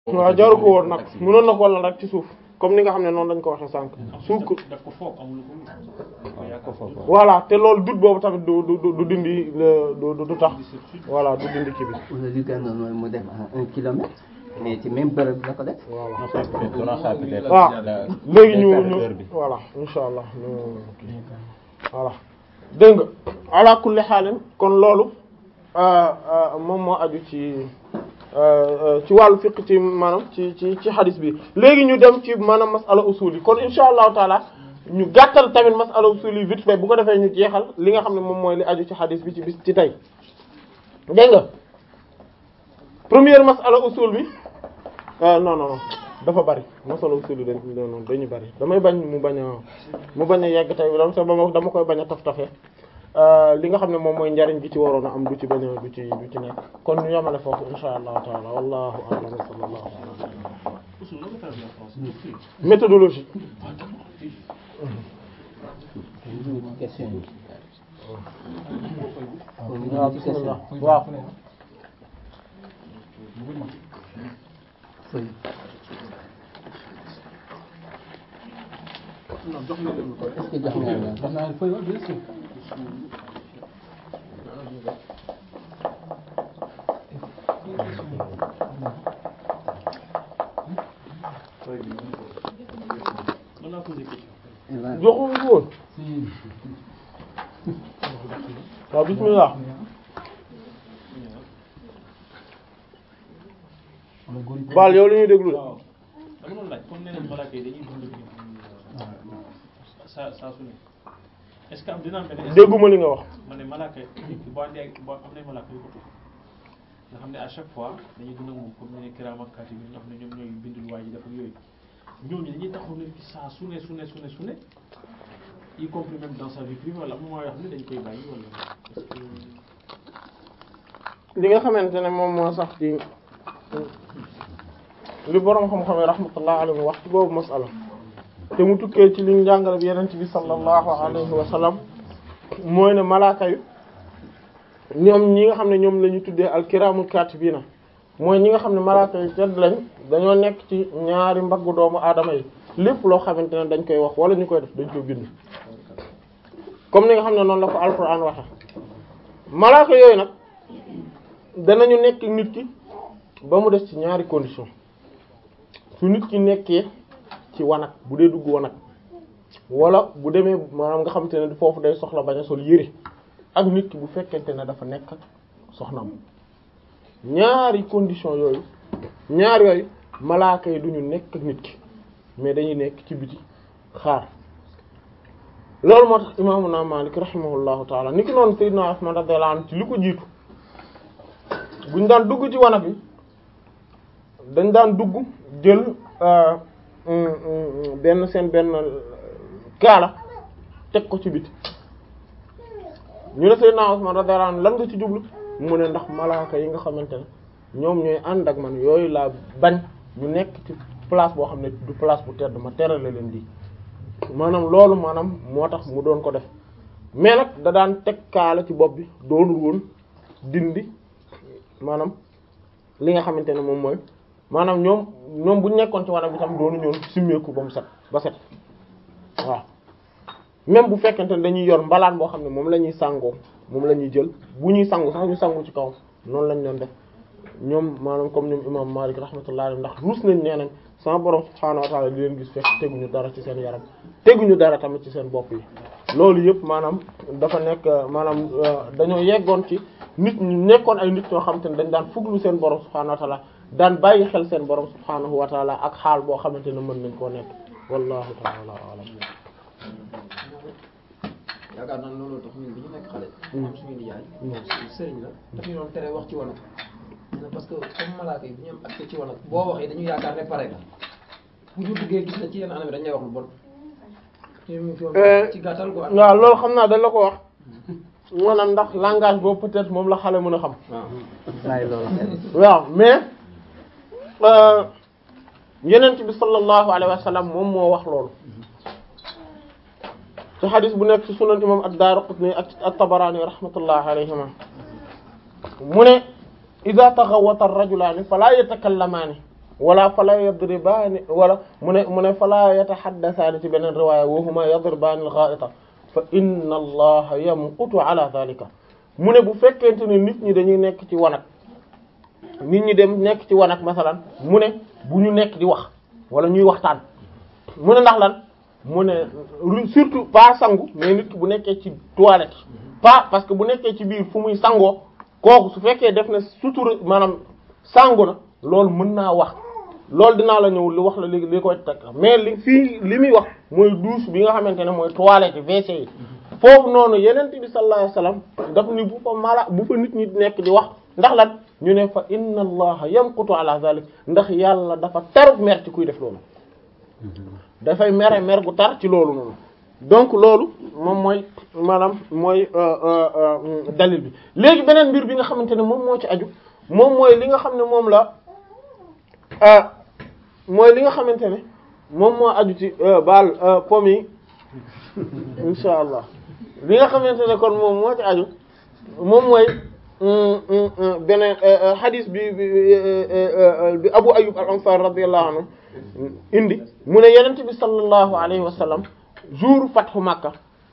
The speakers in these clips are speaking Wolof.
waaw jaru ko woon nag mënoon na ko lal rek ci suuf comme ni nga xam ne noonu lañ ko waxee sànq suuf ko daf ko foog amul ko voilà te loolu dut boobu tamit du du du dindi le du du tax voilà du dindi kii bi wala li gënoon mooy mu def un kilomètre mais ci même bërëb la ko def. voilà non ça peut être donnant ça peut être waaw la- léegi ñu heure ñu bi. voilà insha allah ñu kii voilà dégg nga ala kulli xaalin kon loolu euh, euh, moom moo aju ci euh, ci wàllu fiqh ci maanaam ci ci ci xadis bi léegi ñu dem ci maanaam masala usul yi kon insha allahu taala ñu gàttal tamit masala usul yi vite fait bu ko defee ñu jeexal li nga xam ne moom mooy li aju ci xadis bi ci bis ci tey dégg nga première masala usul bi ah non non non dafa bari masala usul yi dañ non dañu bari damay bañ mu bañ a mu bañ a yegg tey dama sa dama dama koy bañ a taf tafe li nga xam ne moom mooy njariñ gi ci waroon a am du ci bañ a du ci du ci nekk kon ñu yamale foofu insha allahu taala wallahu a'lam wa sallallahu ala usul la ko traduit en français doctrine méthodologie question yi. waaw bismillah waaw feuille. non jox na leen ko est-ce que jox nga leen jox naa leen feuille wa bien sûr mën naa poser question joxuñu woon waaw bismillah baal yow li ñuy déglu de waaw dama doon laaj comme nee nañ malaaka yi dañuy dund saa saa su ne est-ce que am dina am benn dégguma li nga wax ma ne malaaka yi boo andee ak boo am na malaaka yu ko tudd nga xam ne à chaque fois dañuy dund ak moom comme ne kiraam ak kaatib yi nga xam ne ñoom ñooy bindul waa ji def ak yooyu ñooñu dañuy taxaw ne fi saa su ne su ne su ne su ne y compris même dans sa vie privée wala am na yoo xam ne dañ koy bàyyi wala est-ce que li nga xamante ne moom moo sax ci li boroom xam-xam yi rahmatullah alayhi wax ci boobu masala te mu tukkee ci liñ jàngale bi yenent bi sallallahu alayhi wa sallam mooy ne malaaka yu ñoom ñi nga xam ne ñoom la ñu tuddee alkiramul katibina mooy ñi nga xam ne malaaka yu tedd lañ dañoo nekk ci ñaari mbaggu doomu aadama yi lépp loo xamante ne dañ koy wax wala ñu koy def dañ koy bind comme ni nga xam ne noonu la ko alquran waxe malaaka yooyu nag danañu nekk nit ki ba mu des ci ñaari condition su nit ki nekkee ci wanag bu dee dugg wanag wala bu demee maanaam nga xamante ne foofu day soxla bañ a sol yére ak nit ki bu fekkente ne dafa nekk ak soxnaam ñaari condition yooyu ñaar yooyu malaaka yi duñu nekk ak nit ki mais dañuy nekk ci biti xaar loolu moo tax imaamuna Maalik rahimahullahu taala ni ki noonu sayyidina Usmaan radiyallahu anhu ci li ko jiitu buñ daan dugg ci wanag bi dañ daan dugg jël benn seen benn kaala teg ko ci biti ñu ne sayyidina Usmaan radiyallahu anhu lan nga ci jublu mu ne ndax malaaka yi nga xamante ne ñoom ñooy ànd ak man yooyu laa bañ ñu nekk ci place boo xam ne du place bu tedd ma terale leen di maanaam loolu maanaam moo tax mu doon ko def mais nag da daan teg kaala ci bopp bi doonul woon dindi maanaam li nga xamante ne moom mooy maanaam ñoom ñoom bu ñu nekkoon ci wanag bi tam doonu ñoon simmeeku ba mu set ba set waaw même bu fekkente ne dañuy yor mbalaan boo xam ne moom la ñuy sàngoo moom la ñuy jël bu ñuy sangu sax ñu sangu ci kaw noonu lañ doon def ñoom maanaam comme ñoom imam Malik rahmatullah alayhi ndax ruus nañ nee nañ sama borom subhaanahu wa ta'ala di leen gis fekk teguñu dara ci seen yaram teguñu dara tamit ci seen bopp yi loolu yëpp maanaam dafa nekk maanaam dañoo yeggoon ci nit ñu nekkoon ay nit ñoo xamante ne dañ daan fuglu seen borom subhaanahu wa ta'ala daan bàyyi xel seen borom subhaanahu wa ta'ala ak xaal boo xamante ne mën nañ koo nekk wallahu ta'ala a'lam yaakaar naa loolu tax ñun bi ñu nekk xale. am suñu nijaay. sëriñ la daf ñu doon tere wax ci wanag. parce que comme malaaka yi bu ñu am accès ci wanag boo waxee dañu yaakaar ne pare nga bu ñu duggee gis na ci yenn anam yi dañ lay wax lu bon. ci gàttal quoi. waaw loolu xam naa dañ la ko wax maanaam ndax langage boobu peut-être moom la xale mën a xam. bàyyi loolu xel. waaw mais yenent bi sallallahu alayhi wa sallam moom moo wax loolu ci xadis bu nekk ci sunan imam ad-Daraqutni ak at-Tabarani rahmatullahi alayhima mu ne idha taghawwata ar-rajulani fala yatakallamaani wala fala yadribaani wala mu ne mu ne fala yataxaddasaani ci beneen riwaaya wa huma yadribaani al-ghaa'ita fa inna allaha yamqutu ala dhalika mu ne bu fekkente ne nit ñi dañuy nekk ci wanag nit ñi dem nekk ci wanag masalan mu ne bu ñu nekk di wax wala ñuy waxtaan mu ne ndax lan mu ne surtout pas sangu mais nit ki bu nekkee ci toilette pas parce que bu nekkee ci biir fu muy sangoo kooku su fekkee def na sutura maanaam sangu na loolu mën naa wax loolu dinaa la ñëw li wax la léegi li koy teg mais li fii li muy wax mooy douche bi nga xamante ne mooy toilette WC yi foofu noonu yeneen bi sallallahu alayhi wasallam daf ni bu fa mala bu fa nit ñi nekk di wax ndax lan ñu ne fa inna allaha yamqutu ala zalik ndax yàlla dafa taruk mer ci kuy def loolu dafay mere mer gu tar ci loolu noonu donc loolu moom mooy maanaam mooy dalil bi léegi beneen mbir bi nga xamante ne moom moo ci aju moom mooy li nga xam ne moom la mooy li nga xamante ne moom moo aju ci baal pom yi insha allah li nga xamante ne kon moom moo ci aju moom mooy beneen hadith bi bi Abu Ayyub al-Ansari radiyallahu anhu indi mu ne yenent bi sallallahu alayhi wa sallam jour fathu Makka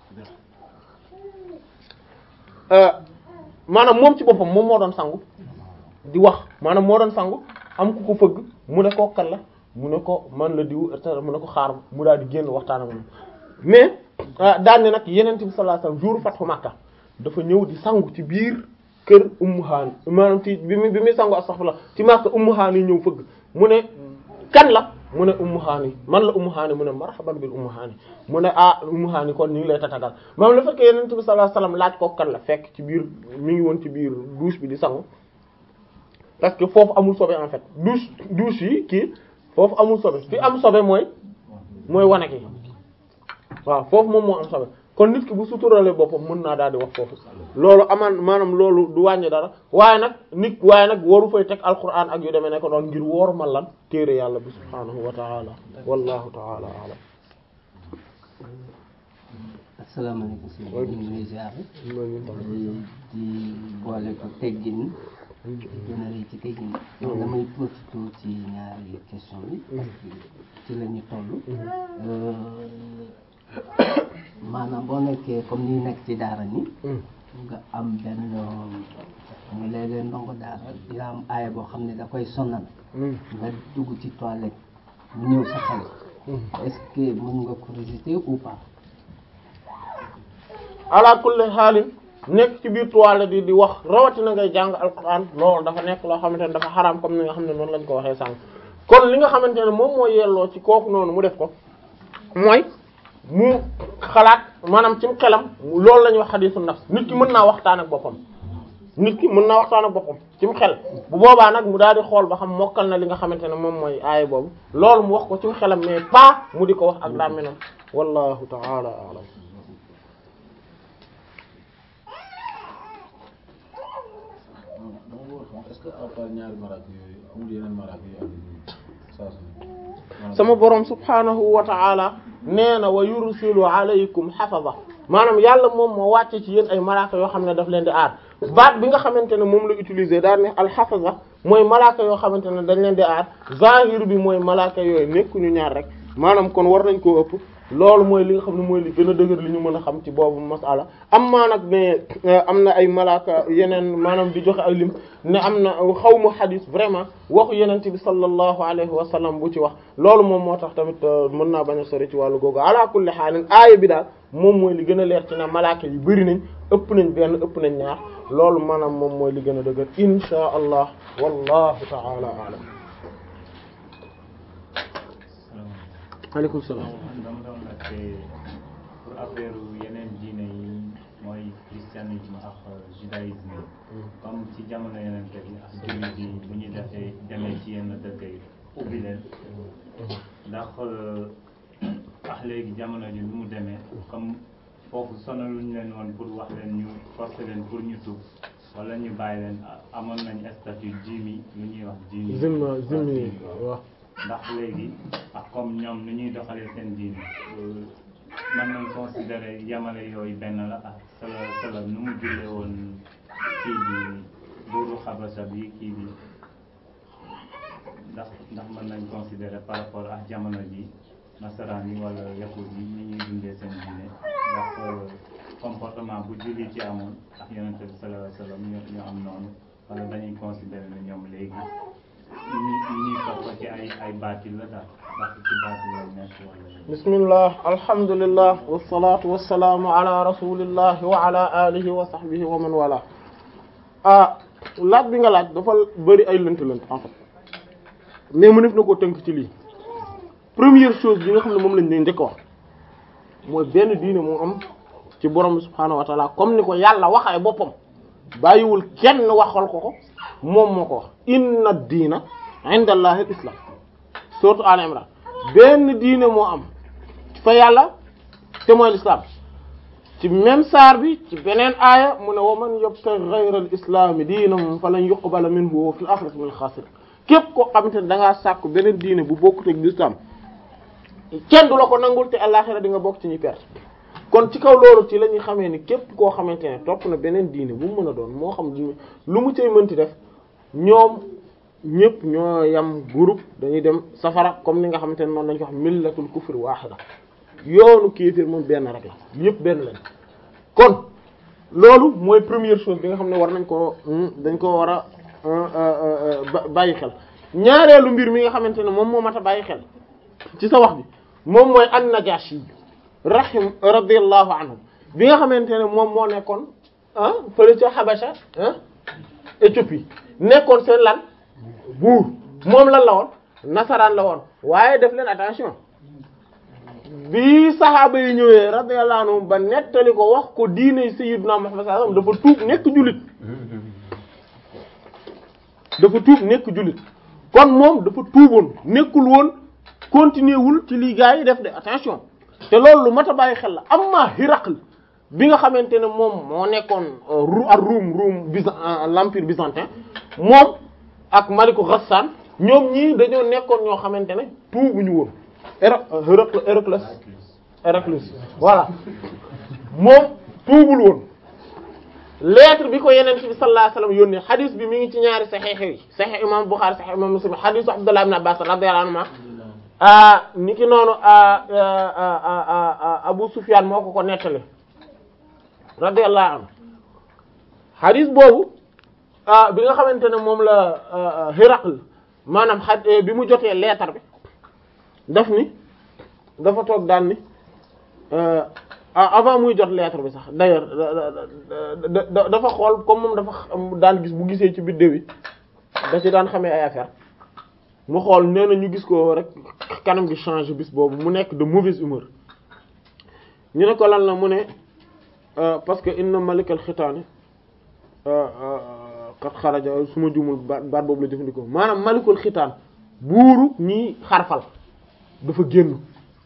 maanaam moom ci boppam moom moo doon sangu di wax maanaam moo doon sangu am ku ko fëgg mu ne ko kan la mu ne ko man la diw mu ne ko xaar mu daal di génn waxtaan ak moom mais daan ne nag yenent bi sallallahu alayhi wa sallam jour fathu Makka dafa ñëw di sangu ci biir kër Ummu Haani maanaam ci bi muy bi muy sangu astaghfirullah ci Makka Ummu Haani ñëw fëgg mu ne kan la mu ne Ummu Haani man la Ummu Haani mu ne marhaban bil Ummu Haani mu ne ah Ummu Haani kon ñu ngi lay tatagal moom la fekkee Yonent bi sallallahu alayhi wasallam laaj ko kan la fekk ci biir mi ngi woon ci biir douche bi di sangu parce que foofu amul sobe en fait douche douche yi kii foofu amul sobe fi am sobe mooy mooy wanag yi waaw foofu moom moo am sobe kon nit ki bu suturale boppam mën naa daal di wax foofu loolu amaan maanaam loolu du wàññi dara waaye nag nit waaye nag waru fay teg alquran ak yu demee ne ko doon ngir wóor ma lan téere yàlla bi subhaanahu wa taala wallahu taala alam asalaamaaleykum si ñu ngi lay ziar di boole ko teggin gën a rëy ci teggin damay profité ci ñaari question yi parce que ci la ñu toll maanaam boo nekkee comme ni nekk ci daara ni nga am benn nga léeg-léeg ndongo daara dina am aaya boo xam ne da koy sonal nga dugg ci toilette mu ñëw sa xel est-ce que mën nga ko résister ou pas ala kulli xaalin nekk ci biir toilette yi di wax rawatina ngay jàng alquran loolu dafa nekk loo xamante ne dafa xaraam comme ni nga xam ne noonu lañ ko waxee sànq kon li nga xamante ne moom moo yelloo ci kooku noonu mu def ko mooy mu xalaat maanaam ci xelam loolu la ñuy wax xadiisu nafs nit ki mën naa waxtaan ak boppam nit ki mën naa waxtaan ak boppam ci xel bu boobaa nag mu daal di xool ba xam mokkal na li nga xamante ne moom mooy aaya boobu loolu mu wax ko ci xelam mais pas mu di ko wax ak làmmiñam wallahu ta'ala a'lam est-ce que à part ñaari maraak yooyu amul yeneen maraak yooyu am saa su sama borom subhanahu wa ta'ala nee na wa yursilu alaykum hafaza maanaam yàlla moom moo wàcce ci yéen ay malaaka yoo xam ne daf leen di aar baat bi nga xamante ne moom la utiliser daal ne alxafaza mooy malaaka yoo xamante ne dañ leen di aar zahir bi mooy malaaka yooyu nekkuñu ñaar rek maanaam kon war nañ koo ëpp loolu mooy li nga xam ne mooy li gën a dëgër li ñu mën a xam ci boobu masala am maa nag ne am na ay malaaka yeneen maanaam di joxe ay lim ne am na xaw ma xadis vraiment waxu yeneen bi sallallahu alayhi wa sallam bu ci wax loolu moom moo tax tamit mën naa bañ a sori ci wàllu googu ala kulli xaalin aaya bi daal moom mooy li gën a leer ci ne malaaka yu bari nañ ëpp nañ benn ëpp nañ ñaar loolu maanaam moom mooy li gën a dëgër insha allah wallahu ta'ala a'lam aleykum salaam dama doon laajte pour affaire yeneen diine yi mooy christianisme ak judaïsme comme ci jamono yeneen bi ak jullit yi bu ñu defee demee ci yenn dëkk yi ubbi leen ndax ak léegi jamono ji nu mu demee comme foofu sonaluñ leen woon pour wax leen ñu forcer leen pour ñu tuub wala ñu bàyyi leen amoon nañ statut jimi lu ñuy wax jimi zimma zimmi waaw ndax léegi ak comme ñoom ni ñuy doxalee seen diine mën nañ considérer yamale yooyu benn la ak sala sala nu mu jullee woon kii bi buuru xabasa bi kii bi ndax ndax mën nañ considérer par rapport ak jamono ji nasaraan yi wala yahud yi ni ñuy dundee seen diine ndax comportement bu jullit ci amoon ak yonente bi sallallahu alayhi wasallam ñu ñu am noonu wala dañuy considérer ne ñoom léegi yi ñuy yi ñuy topp ci ay ay baatil la daal ndax ci baatil la nekk wala bismillah alhamdulillah wassalatu wassalaamu ala rasulillah wa ala alihi wa sahbihi wa man wala ah laaj bi nga laaj dafa bëri ay lënt lënt en fait mais mu def na koo tënk ci lii première chose bi nga xam ne moom lañ leen njëkk wax mooy benn diine moo am ci borom bi subhaanahu wa taala comme ni ko yàlla waxee boppam bàyyiwul kenn waxal ko ko moom moo ko wax inna diina inda allahi al islam sourate Al Imran benn diine moo am fa yàlla te mooy l'islam ci même saar bi ci beneen aaya mu ne wa man yabtaghi ghayra al islami diinan falan yuqbala minhu wa fil akhirati minal khasirin képp koo xamante ne da ngaa sàkku beneen diine bu bokkut ak l'islam kenn du la ko nangul te àllaxira di nga bokk ci ñuy perte kon ci kaw loolu ci la ñuy xamee ni képp koo xamante ne topp na beneen diine bu mu mën a doon moo xam lu mu cay mënti def ñoom ñëpp ñoo yam groupe dañuy dem safara comme ni nga xamante ne noonu lañ ko wax millatul kufr wahida yoonu kéefir moom benn rek la yëpp benn lañ kon loolu mooy première chose bi nga xam ne war nañ ko dañ ko war a bàyyi xel ñaareelu mbir mi nga xamante ne moom moo mat a bàyyi xel ci sa wax bi moom mooy an-Najashi rahim radiyallahu anhu bi nga xamante ne moom moo nekkoon ah fële ca Habasha ah Éthiopie nekkoon seen lan buur moom lan la woon nasaraan la woon waaye def leen attention bi saxaaba yi ñëwee radiyallahu anhum ba nettali ko wax ko diine sayyidina Muhammad sallallahu alayhi wasallam dafa tuub nekk jullit dafa tuub nekk jullit kon moom dafa tuuboon nekkul woon continuer wul ci lii gaa yi def de attention te loolu lu mat a bàyyi xel la amma Hiraql bi nga xamante ne moom moo nekkoon ru ak Ruum Ruum byzan l'empire byzantin moom ak Maliku Ghassan ñoom ñii dañoo nekkoon ñoo xamante ne tuubuñu woon Héraclès Héraclès Héraclès voilà moom tuubul woon lettre bi ko yeneen ci bi sallallahu alayhi wasallam yónnee hadith bi mi ngi ci ñaari sahih yi sahih imam Bukhari sahih imam Muslim hadith Abdullah ibn Abbas radiyallahu anhuma ni ki noonu Abu Sufyan moo ko ko nettali radiyallahu anhu hadith boobu bi nga xamante ne moom la Hiraql maanaam xa bi mu jotee lettre bi daf ni dafa toog daan ni avant muy jot lettre bi sax d'ailleurs dafa xool comme moom dafa daan gis bu gisee ci biddéew yi da ci daan xamee ay affaire mu xool nee na ñu gis ko rek kanam gi change bis boobu mu nekk de mauvaise humeur ñu ne ko lan la mu ne parce que inna malikal xitaani kat xaraja su ma jumul baat baat boobu la jëfandikoo maanaam malikul xitaan buuru ñi xarfal dafa génn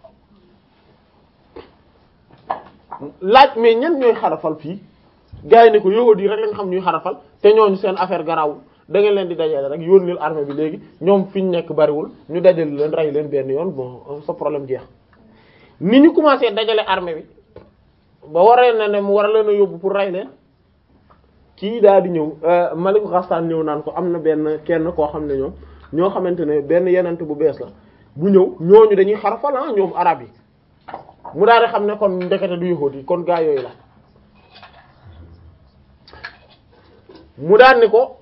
laaj mais ñan ñooy xarafal fii gars yi ne ko yahudi rek lañ xam ñuy xarafal te ñooñu seen affaire garawul da ngeen leen di dajale rek yónnil armée bi léegi ñoom fi ñu nekk bariwul ñu dajale leen rey leen benn yoon bon sa problème jeex ni ñu commencé dajale armée bi ba waree na ne mu war a leen a yóbbu pour rey leen kii daal di ñëw Malik Ghassan ñëw naan ko am na benn kenn koo xam ne ñoom ñoo xamante ne benn yenent bu bees la bu ñëw ñooñu dañuy xarafal ah ñoom arab yi mu daal di xam ne kon ndekete du yahuud yi kon gaa yooyu la mu daal ni ko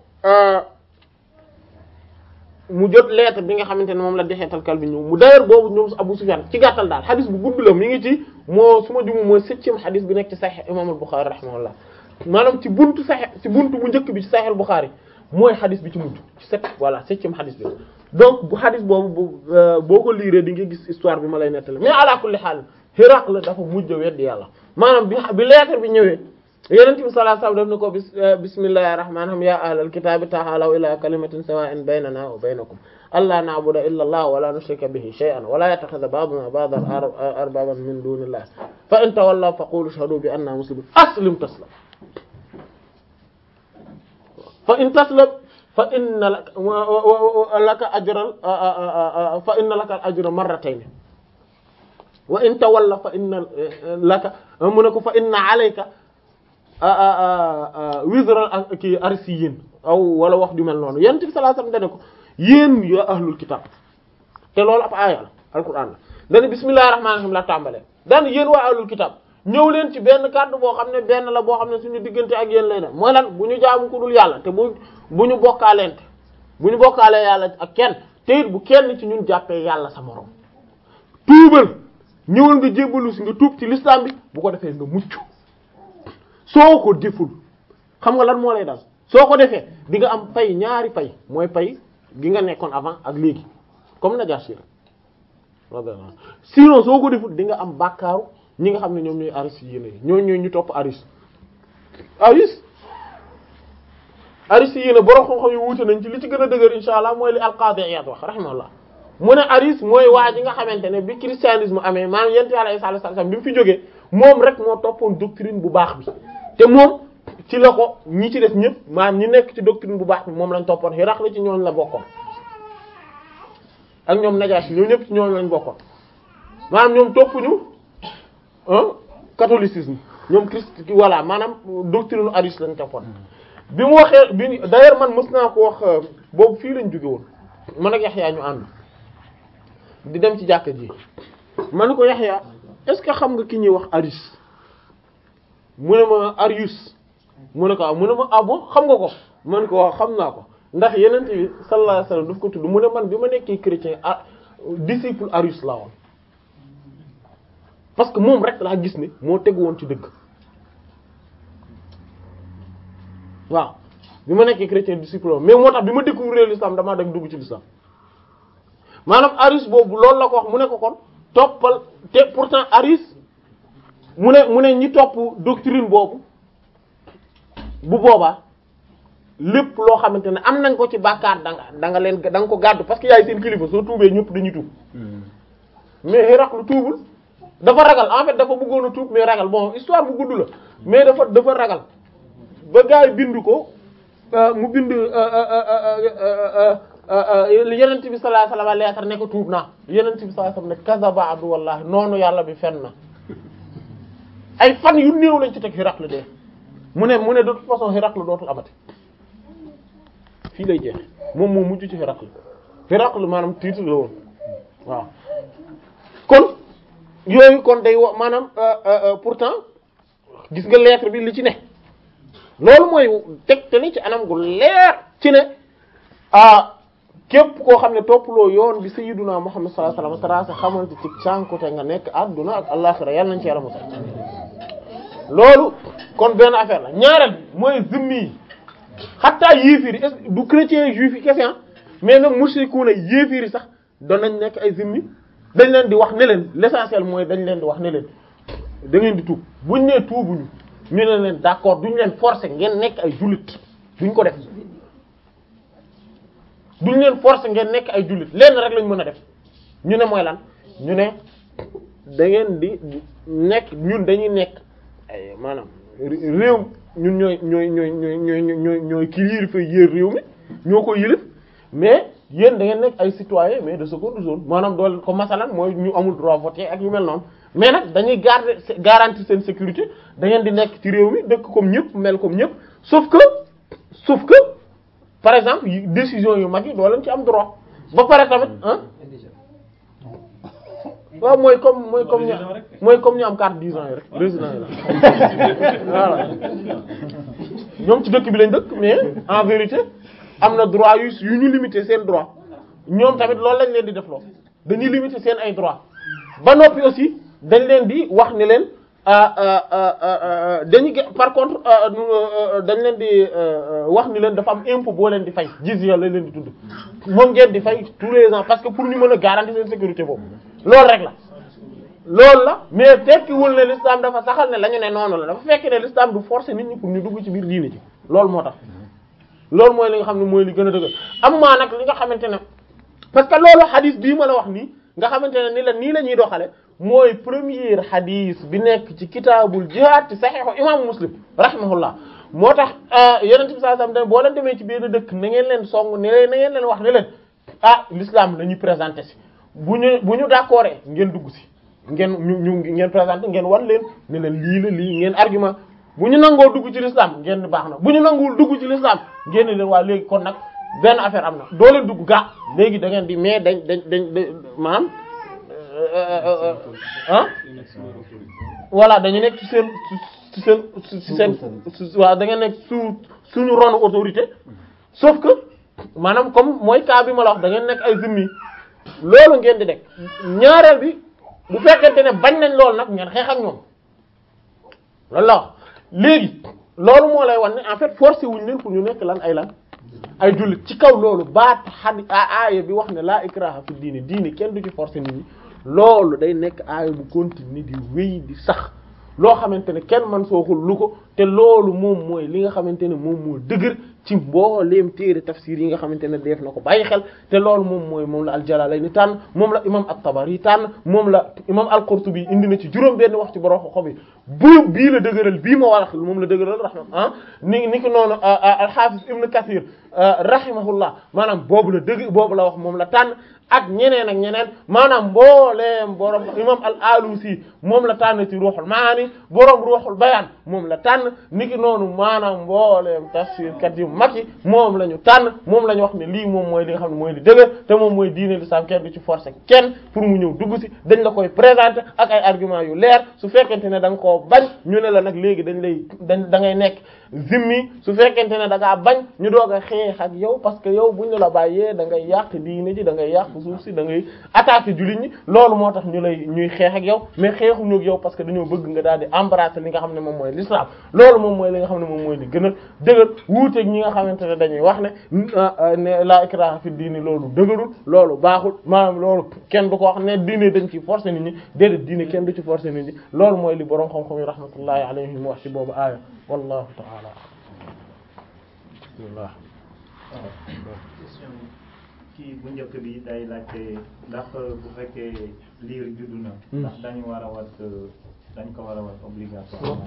mu jot lettre bi nga xamante ne moom la dexeetal kal bi ñëw mu d'ailleurs boobu ñoom Abu Sufyan ci gàttal daal xadis bu gudd la mi ngi ci moo su ma jumu mooy septième xadis bi nekk ci Sahih imam al-Bukhari rahimahullah maanaam ci buntu Sahih ci buntu bu njëkk bi ci Sahih al-Bukhari mooy xadis bi ci mujj ci sept voilà septième xadis bi donc bu xadis boobu bu boo ko liiree di nga gis histoire bi ma lay nettali mais ala kulli haal Hiraql dafa mujj a weddi yàlla maanaam bi bi lettre bi ñëwee Yonent bi sallallahu alayhi wasallam def na ko bis bismillahir rahmanir rahim ya ahlal kitabi ta'alaw ila kalimatin sawa'in baynana wa baynakum alla na'budu illa Allah wa la nushrika bihi shay'an wa la yattakhidha ba'duna ba'dan arbaban min dunillah fa in tawallaw faqulu ashhadu bi anna muslimun aslim taslam fa in taslam fa inna laka ajran fa inna laka ajra marratayn wa in tawalla fa inna laka mu ne ko fa inna alayka wizra ki arsiyin aw wala wax ju mel noonu yonent bi sallallahu alayhi wasallam dane ko yéen ya ahlul kitab te loolu ab aaya la alquran la dana bismillahir rahmanir rahim la tàmbalee daan yéen waa ahlul kitab ñëw leen ci benn kàddu boo xam ne benn la boo xam ne suñu diggante ak yéen lay def mooy lan bu ñu jaamu ku dul yàlla te bu bu ñu bokkaalente bu ñu bokkaalee yàlla ak kenn te it bu kenn ci ñun jàppee yàlla sa morom tuubal ñëwal nga jébbalu si nga tuub ci l'islam bi bu ko defee nga mucc soo ko deful xam nga lan moo lay dal soo ko defee di nga am pay ñaari pay mooy pay gi nga nekkoon avant ak léegi comme Najaasi sinon soo ko deful di nga am bàkkaaru ñi nga xam ne ñoom ñooy aris yi yéene ñoo ñooy ñu topp aris aris aris yi yéene borom xam-xam yu wuute nañ ci li ci gën a dëgër insha allah mooy li al-Qadi Iyad wax rahimahullah mu ne aris mooy waa ji nga xamante ne bi christianisme amee maanaam yent yàlla Isa alayhi salaam bi mu fi jógee moom rek moo toppoon doctrine bu baax bi te moom ci la ko ñi ci def ñëpp maanaam ñi nekk ci doctrine bu baax bi moom lañ toppoon Hiraql la ci ñooñ la bokkoon ak ñoom Najaasi ñoom ñëpp ci ñooñ lañ bokkoon maanaam ñoom toppuñu catholicisme ñoom christ voilà maanaam doctrine aris lañ toppoon bi mu waxee bi d'ailleurs man mës naa ko wax boobu fii lañ jóge woon man ak Yaxya ñu ànd di dem ci jàkka ji ma ne ko Yaxya est-ce que xam nga ki ñuy wax aris mu ne ma Arius mu ne ko ah mu ne ma ah bon xam nga ko man ko wax xam naa ko ndax yeneen bi sallallahu alayhi wasallam daf ko tudd mu ne man bi ma nekkee chrétien ah disciple Arius laa woon parce que moom rek laa gis ne moo tegu woon ci dëgg waaw bi ma nekkee chrétien disciple mais moo tax bi ma découvrir l'islam damaa dem dugg ci l'islam maanaam Arius boobu loolu la ko wax mu ne ko kon toppal te pourtant Arius mu ne mu ne ñi topp doctrine boobu bu boobaa lépp loo xamante ne am nañ ko ci bàkkaar da nga da nga leen da nga ko gàddu parce que yaay seen kilifa soo tuubee ñëpp dañuy tuub mais Héracle tuubul dafa ragal en fait dafa bëggoon a tuub mais ragal bon histoire bu gudd la mais dafa dafa ragal ba gars yi bind ko mu bind yenent bi sallallahu alayhi wasallam lettre ne ko tuub naa yenent bi sallallahu alayhi wasallam ne kazaba adu wallahi noonu yàlla bi fen na ay fan yu néew lañ ci teg Héracle dee mu ne mu ne de toute façon Héracle dootul amati fii lay jeex moom moo mujj ci Héracle Héracle maanaam titre la woon waaw kon yooyu kon day wo maanaam pourtant gis nga lettre bi li ci ne loolu mooy tegtali ci anam gu leer ci ne ah képp koo xam ne toppaloo yoon bi sayyiduna Muhammad sallallahu alayhi wasallam tracé xamante ci cànkute nga nekk adduna ak àllaxira yàlla nañ ci yàlla musal loolu kon benn affaire la ñaareel mooy zimmi yi xataa yéefir yi est du chrétien juif yi kese mais même mushrikuuna yéefir yi sax doon nañ nekk ay zimmi dañ leen di wax ne leen l'essentiel mooy dañ leen di wax ne leen da ngeen di tuub buñ nee tuubuñu ñu ne leen d'accord duñ leen forcer ngeen nekk ay jullit duñ ko def duñ leen forcer ngeen nekk ay jullit lenn rek lañ mën a def ñu ne mooy lan ñu ne da ngeen di nekk ñun dañuy nekk ay maanaam réew ñun ñooy ñooy ñooy ñooy ñooy ñooy ñooy kii yilifa yéer réew mi ñoo ko yilif mais yéen da ngeen nekk ay citoyens mais de seconde zone maanaam dool ko masalan mooy ñu amul droit voter ak yu mel noonu mais nag dañuy garder garantir seen sécurité da ngeen di nekk ci réew mi dëkk comme ñëpp mel comme ñëpp sauf que sauf que par exemple décision yu mag yi doo leen ci am droit ba pare tamit ah waaw mooy comme mooy comme ñu mooy comme ñu am carte dix ans yi rek résident yi la voilà ñoom ci dëkk bi lañ dëkk mais en vérité am na droit yu yu ñu limiter seen droit ñoom tamit loolu lañ leen di def loo dañuy limiter seen ay droit ba noppi aussi dañ leen di wax ne leen dañuy par contre dañ leen di wax ni leen dafa am impôt boo leen di fay jizya lañ leen di tudd moom ngeen di fay tous les ans parce que pour ñu mën a garantir seen sécurité boobu loolu rek la loolu la mais tekkiwul ne l'islam dafa saxal ne la ñu ne noonu la dafa fekk ne l'islam du forcer nit ñi pour ñu dugg ci biir diine ci loolu moo tax loolu mooy li nga xam ne mooy li gën a dëgg am maa nag li nga xamante ne parce que loolu xadis bii ma la wax nii nga xamante ne ni la nii la ñuy doxale mooy premier xadis bi nekk ci kitaabul jihaad ci saxiixu imaamu muslim rahimahullah moo tax yonent bi sallallahu alayhi wasallam boo leen demee ci benn dëkk na ngeen leen song ne leen na ngeen leen wax ne leen ah l'islam la ñuy présenter si bu ñu bu ñu d'accord ngeen dugg si ngeen ñu ñu ngeen présenter ngeen wan leen ne leen lii la lii ngeen argument bu ñu nangoo dugg ci l'islam ngeen baax na bu ñu nanguwul dugg ci l'islam ngeen leen waa léegi kon nag benn affaire am na doo leen dugg gaa léegi da ngeen di mais dañ dañ dañ dañ maanaam ah voilà dañu nekk ci seen ci seen ci seen waaw da ngeen nekk sous suñu ronu autorité sauf que maanaam comme mooy cas bi ma la wax da ngeen nekk ay zimmi loolu ngeen di nekk ñaareel bi bu fekkente ne bañ nañ loolu nag ngeen xeex ak ñoom loolu la wax léegi loolu moo lay wan ne en fait forcé wuñ leen pour ñu nekk lan ay lan ay jullit ci kaw loolu baat xadi aaya bi wax ne laa ikraha fi diine diine kenn du ci forcé nit ñi loolu day nekk aaya bu continue di wéy di sax loo xamante ne kenn man sooxul lu ko te loolu moom mooy li nga xamante ne moom moo dëgër ci mbooleem téere tafsir yi nga xamante ne def na ko bàyyi xel te loolu moom mooy moom la al-Jalalayn tànn moom la imam at-Tabari tànn moom la imam al-Qurtubi indi na ci juróom benn wax ci borom xob yi bu bii la dëgëral bii ma wax moom la dëgëral rahma ah ni ni ki noonu al-Hafiz Ibn Kathir rahimahullah maanaam boobu la dëgg boobu la wax moom la tànn ak ñeneen ak ñeneen maanaam mbooleem borom imam al-Alusi moom la tànn ci ruuxul maani borom ruuxul bayaan moom la tànn niki noonu maanaam mbooleem tafsir kat yu mag yi moom la ñu tànn moom la ñu wax ne lii moom mooy li nga xam ne mooy li dëgër te moom mooy diine l'islam kenn du ci forcer kenn pour mu ñëw dugg si dañ la koy présenter ak ay arguments yu leer su fekkente ne da nga koo bañ ñu ne la nag léegi dañ lay dañ da ngay nekk zimmi su fekkente ne da ngaa bañ ñu doog a xeex ak yow parce que yow buñ la bàyyee da ngay yàq diine ji da ngay yàq suuf si da ngay attaquer jullit ñi loolu moo tax ñu lay ñuy xeex ak yow mais xeexuñu ak yow parce que dañoo bëgg nga daal di embrasser li nga xam ne moom mooy l'islam loolu moom mooy li nga xam ne moom mooy li gën a dëgër wuuteeg ñi nga xamante ne dañuy wax ne ne la ikraha fi diini loolu dëgërul loolu baaxul maanaam loolu kenn du ko wax ne diine dañ ci forcer nit ñi déedéet diine kenn du ci forcer nit ñi loolu mooy li borom xam-xam yi rahmatullahi alayhim wax ci boobu aaya wallahu ta'ala bismillah question kii bu njëkk bi day laajte ndax bu fekkee liir juddu na ndax dañu war a wat dañ ko war a wat obligatoirement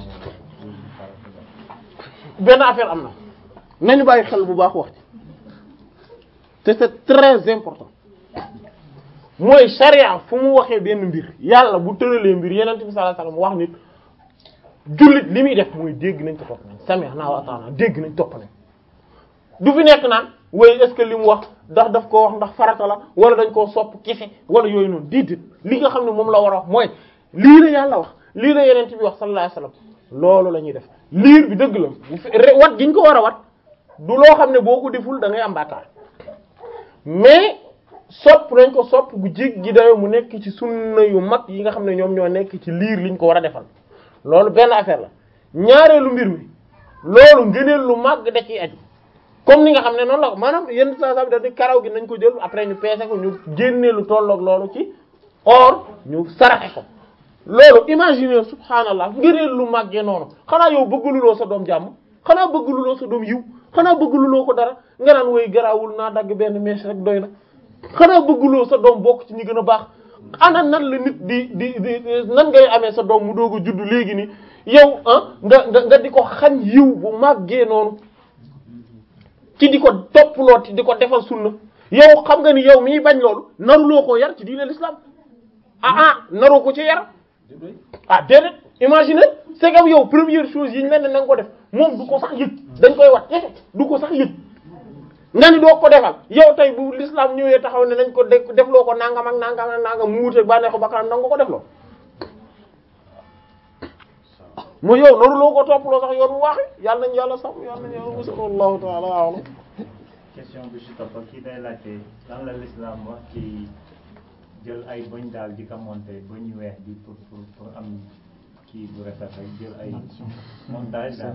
benn affaire am na nañu bàyyi xel bu baax wax ci te c'est très important mooy charia fu mu waxee benn mbir yàlla bu tëralee mbir yeneen bi sallallahu alayhi wasallam wax nit jullit li muy def mooy dégg nañ ko topp nañ sami'na wa ata'na dégg nañ topp nañ du fi nekk naan way est-ce que li mu wax ndax daf ko wax ndax farata la wala dañ koo sopp kese wala yooyu noonu déedéet li nga xam ne moom la war a wax mooy lii la yàlla wax lii la yeneen bi wax sallallahu alayhi wasallam loolu la ñuy def liir bi dëgg la bu fi wat giñ ko war a wat du loo xam ne boo ko deful da ngay am bàkkaar mais sopp nañ ko sopp bu jéggi dayoo mu nekk ci sunna yu mag yi nga xam ne ñoom ñoo nekk ci liir liñ ko war a defal loolu benn affaire la ñaareelu mbir mi loolu ngëneel lu mag da ciy aju comme ni nga xam ne noonu la ko maanaam yenn saa saa bi dañuy karaw gi nañ ko jël après ñu peese ko ñu génnee lu tolloog loolu ci or ñu saraxe ko loolu imaginer subhanallah ngëneel lu màggee noonu xanaa yow bëggaluloo sa doom jàmm xanaa bëggaluloo sa doom yiw xanaa bëggaluloo ko dara nga naan woy garaawul naa dagg benn mèche rek doy na xanaa bëgguloo sa doom bokk ci ñi gën a baax ana nan la nit di di di nan ngay amee sa doom mu doog a juddu léegi ni yow ah nga nga nga di ko xañ yiw bu màggee noonu ci di ko topploo di ko defal sunna yow xam nga ni yow miy bañ loolu naruloo koo yar ci diine l'islam ah ah naroo ko ci yar ah déedéet imagine c'est comme yow première chose yi ñu leen ne na nga ko def moom du ko sax yëg dañ koy wat du ko sax yëg nga ni doo ko defal yow tey bu l'islam ñëwee taxaw ne nañ ko defloo ko nangam ak nangam ak nangam mu wuute bànneexu bakkanam nanga ko defloo mu yow noonu loo ko topploo sax yoon mu waaxi yàlla nañ yàlla sax yàlla nañ yàlla musal wallahu ta'ala a'lam question bu si topp kii day laajte lan la l'islam wax ci jël ay bëñ daal di ko monter bëñ yu weex bi pour pour pour am kii bu rafet rek jël ay montage daal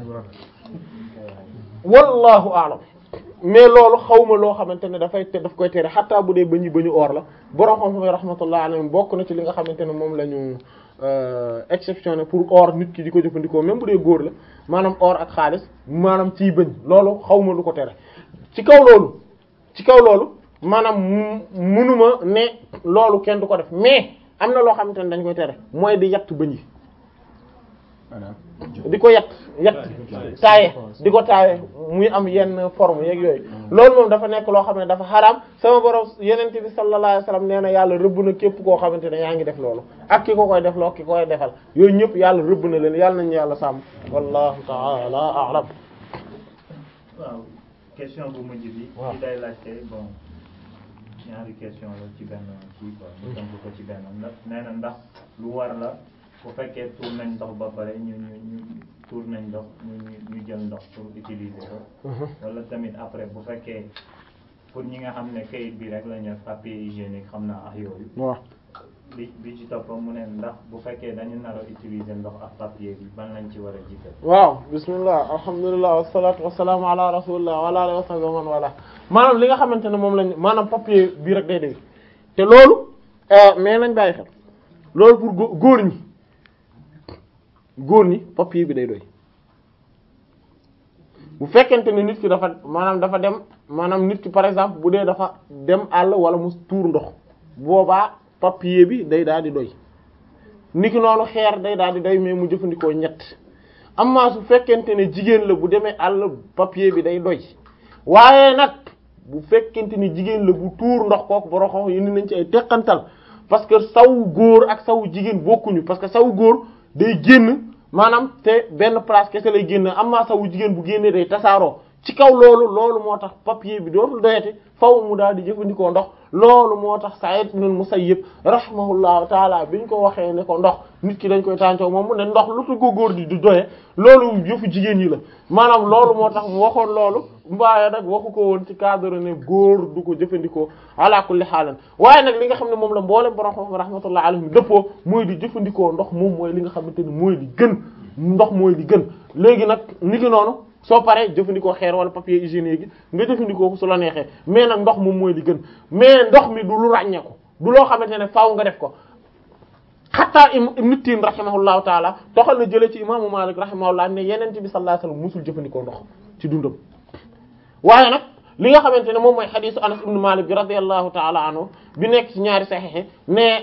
wallahu a'lam mais loolu xawma loo xamante ne dafay te daf koy tere xataa bu dee bëñu bëñu or la borom xam-xam yi rahmatullah alayhim bokk na ci li nga xamante ne moom la ñu exceptionné pour or nit ki di ko jëfandikoo même bu dee góor la maanaam or ak xaalis maanaam ciy bëñ loolu xawma lu ko tere ci kaw loolu ci kaw loolu maanaam munuma ne loolu kenn du ko def mais am na loo xamante ne dañ koy tere mooy di yatt bëñ yi di ko yatt yatt taaye di ko taaye muy am yenn forme yeeg yooyu loolu moom dafa nekk loo xam ne dafa xaraam sama borom yenente bi sallallahu alayhi wasallam nee na yàlla rëbb na képp koo xamante ne yaa ngi def loolu ak ki ko koy def loo ki koy defal yooyu ñëpp yàlla rëbb na leen yàlla nañu yàlla sàmm wallahu ta'ala a'lam waaw question bu mujj bi. waaw ci day laajte bon ñaari question la ci benn kii quoi. ñu tënk ko ci benn ndax nee na ndax lu war la bu fekkee tuur nañ ndox ba pare ñu ñu ñu tuur nañ ndox ñu ñu ñu jël ndox pour utiliser ko. wala tamit après bu fekkee pour ñi nga xam ne kayit bi rek la ñu def papier hygiénique xam naa ak yooyu. waaw bi bi ci topp mu ne ndax bu fekkee dañu nar a utiliser ndox ak papier bi ban lañ ci war a jiital. waaw bismillah alhamdulilah wasalaatu wasalaamu ala rasulillah wa ala alihi wa sahbihi wa man wala maanaam li nga xamante ne moom lañ maanaam papier bii rek day doy te loolu mais nañ bàyyi xel loolu pour gó- góor ñi góor ñi papier bi day doy bu fekkente ne nit ki dafa maanaam dafa dem maanaam nit ki par exemple bu dee dafa dem àll wala mu tuur ndox boobaa papier bi day daal di doy niki noonu xeer day daal di doy mais mu jëfandikoo ñett amma su fekkente ne jigéen la bu demee àll papier bi day doy waaye nag bu fekkente ne jigéen la bu tuur ndox kooku borom xam yi nañ ci ay teqantal parce que sawu góor ak sawu jigéen bokkuñu parce que sawu góor day génn maanaam te benn place kese lay génn amma sawu jigéen bu génnee day tasaaroo ci kaw loolu loolu moo tax papier bi dootul doyati faw mu daal di jëfandikoo ndox loolu moo tax Sa'id ibn Musayyib rahimahullahu taala bi ñu ko waxee ne ko ndox nit ki dañ koy tàncoo moom mu ne ndox lu tu ko góor di du doye loolu yëfu jigéen ñi la maanaam loolu moo tax mu waxoon loolu mbaaye nag waxu ko woon ci cadre ne góor du ko jëfandikoo ala kulli xaalan waaye nag li nga xam ne moom la mboolem borom xam rahmatullahi alayhim dëppoo mooy di jëfandikoo ndox moom mooy li nga xamante ni mooy li gën ndox mooy li gën léegi nag ni ki noonu soo paree jëfandikoo xeer wala papier hygiénique gi nga jëfandikoo ko su la neexee mais nag ndox moom mooy li gën mais ndox mi du lu ràññeeku du loo xamante ne faaw nga def ko xataa Ibn Tin rahimahullahu taala toxal na jëlee ci imaamu Malik rahimahullah ne yeneen bi sallallahu alayhi wasallam musul jëfandikoo ndox ci dundam waaye nag li nga xamante ne moom mooy xadiisu Anas ibn Malik bi radiyallahu taala anhu bi nekk ci ñaari saxiix ne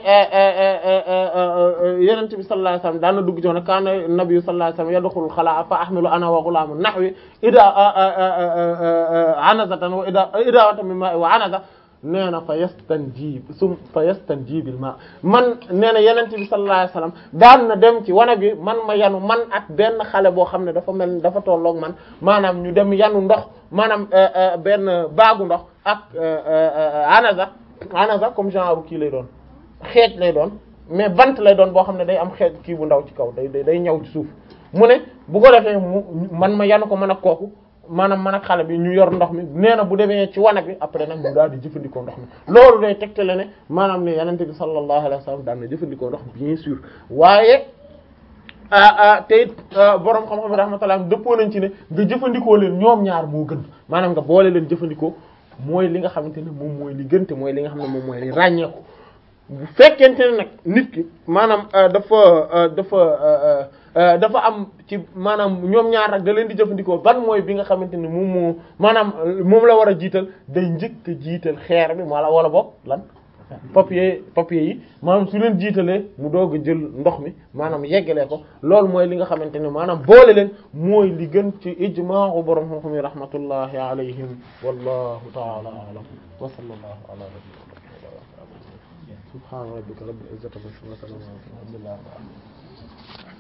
yeneen bi sallallahu alayhi wasallam daan na dugg ci woon kaana nabiyyu sallallahu alayhi wasallam yadxulul xalaa fa ahmilu ana wa ghulaamun nahwi ida anazatan wa ida idawatan min ma'i wa anaza nee na fa yastanjib sum fa yastanjibil ma man nee na yeneen bi sallallahu alayhi wasallam daan na dem ci wana bi man ma yanu man ak benn xale boo xam ne dafa mel dafa tolloog man maanaam ñu dem yanu ndox maanaam benn baagu ndox ak anaza anaza comme genre kii lay doon xeej lay doon mais bant lay doon boo xam ne day am xeej kii bu ndaw ci kaw day day ñaw ci suuf mu ne bu ko defee mu man ma yanu ko man ak kooku maanaam man ak xale bi ñu yor ndox mi nee na bu demee ci wanag bi après nag mu daal di jëfandikoo ndox mi loolu day tegtale ne maanaam ne yenente bi sallallahu alayhi wasallam daan na jëfandikoo ndox bien sûr waaye te it borom xam-xam yi rahmatullah dëppoo nañ ci ne nga jëfandikoo leen ñoom ñaar moo gën maanaam nga boole leen jëfandikoo mooy li nga xamante ne moom mooy li gën te mooy li nga xam ne moom mooy li ràññeeku bu fekkente ne nag nit ki maanaam dafa dafa dafa am ci maanaam ñoom ñaar nag da leen di jëfandikoo ban mooy bi nga xamante ni moom moo maanaam moom la war a jiital day njëkk a jiital xeer bi wala wala boog lan papier papier yi maanaam su leen jiitalee mu doog a jël ndox mi maanaam yeggalee ko loolu mooy li nga xamante ne maanaam boole leen mooy li gën ci ijma'u borom xam-xam yi rahmatullahi alayhim wallahu ta'ala a'lam wa sallallahu ala nabiyyina subhana rabbika rabbil izzati amma yasifun wa salamun ala al mursalin